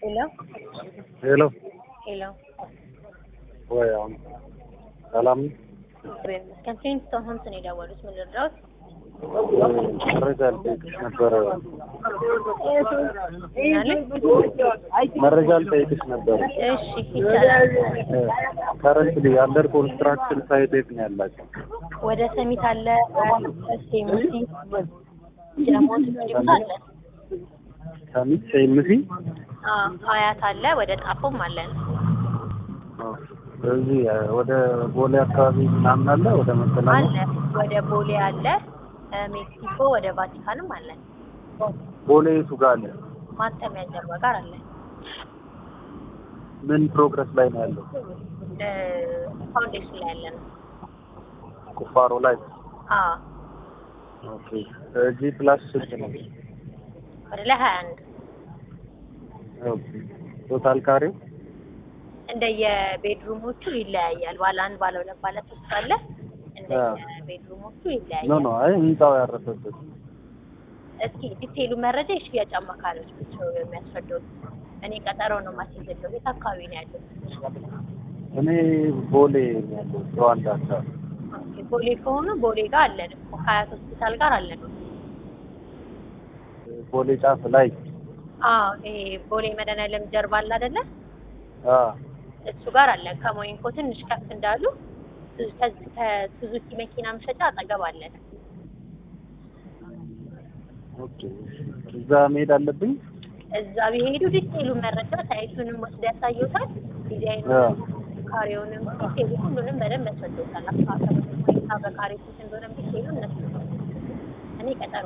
ሄሎ ሄሎ ሄሎ ወይ አሁን ሰላም ነው? ከፕሪንስቶን ሆምስ ነው የደወሉት። ምን ልርዳዎት? መረጃ ልጠይቅሽ ነበረ። ምናለ? መረጃ ልጠይቅሽ ነበረ። እሺ ይቻላል። ከረንትሊ አንደር ኮንስትራክሽን ሳይት የት ነው ያላቸው? ወደ ሰሚት አለ፣ ሴሙሲ ጀሞት ጅምት አለ፣ ከሚት ሴምሲ አዎ፣ ሀያት አለ፣ ወደ ጣፎም አለን። እዚህ ወደ ቦሌ አካባቢ ምናምን አለ ወደ መገናኛ አለ ወደ ቦሌ አለ፣ ሜክሲኮ ወደ ቫቲካንም አለን። ቦሌ የቱ ጋር አለ? ማጠሚያ ጀርባ ጋር አለ። ምን ፕሮግረስ ላይ ነው ያለው? ፋውንዴሽን ላይ ያለ ነው። ቁፋሮ ላይ አዎ ኦኬ። ጂ ፕላስ ስንት ነው? ወደ ላይ ሀያ አንድ ኦኬ። ቶታል ካሬው እንደየቤድሩሞቹ ይለያያል። ባለ አንድ ባለ ሁለት ባለ ሶስት አለ። እንደየቤድሩሞቹ ኖ ይለያያል። ኖ አይ ህንጻው ያረፈበት እስኪ ዲቴይሉ መረጃ የሽያጭ አማካሪዎች ናቸው የሚያስረዱት። እኔ ቀጠሮ ነው ማስይዘለው። የት አካባቢ ነው ያለው? እኔ ቦሌ ነው ያለው ሩዋንዳ አካባቢ ኦኬ፣ ቦሌ ከሆኑ ቦሌ ጋር አለን እኮ ከሀያት ሆስፒታል ጋር አለን። ቦሌ ጫፍ ላይ አዎ ይሄ ቦሌ መድኃኒዓለም ጀርባ አለ አይደለ? አ እሱ ጋር አለን። ከሞይንኮ ትንሽ ከፍ እንዳሉ ከዚህ ከሱዙኪ መኪና መሸጫ አጠገብ አለን። ኦኬ እዛ መሄድ አለብኝ እዛ ቢሄዱ ዲቴይሉ መረጃ ሳይቱንም ወስደ ያሳዩታል። ዲዛይኑ አ ካሬውንም ዲቴይሉ ሁሉንም በደንብ ያስረዱታል። አካባቢ ሁኔታ በካሬ ስንት እንደሆነ ዲቴይሉ እነሱ እኔ ቀጠሮ